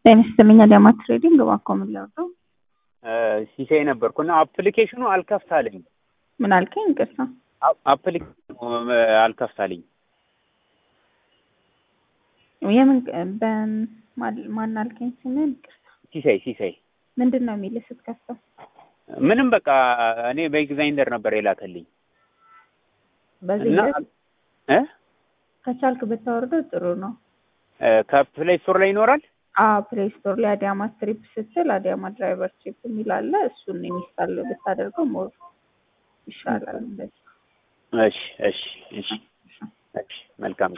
ጤና ይስጥልኝ አዳማ ትሬዲንግ እባክዎ ምን ላድርገው? ሲሳይ ነበርኩ እና አፕሊኬሽኑ አልከፍት አለኝ። ምን አልከኝ? ይቅርታ አፕሊኬሽኑ አልከፍት አለኝ። የምን በማን ማን አልከኝ? ስምን ይቅርታ። ሲሳይ ሲሳይ ምንድን ነው የሚልህ ስትከፍተው? ምንም በቃ እኔ በኤግዛይንደር ነበር የላከልኝ በዚህ እና ሂደት እ ከቻልክ ብታወርደው ጥሩ ነው። ከፕሌይ ስቶር ላይ ይኖራል። አዎ ፕሌይ ስቶር ላይ አዲያማ ስትሪፕ ስትል አዲያማ ድራይቨር ትሪፕ የሚል አለ። እሱን ኢንስታል ብታደርገው ሞር ይሻላል። እንደዚህ እሺ እሺ እሺ እሺ መልካም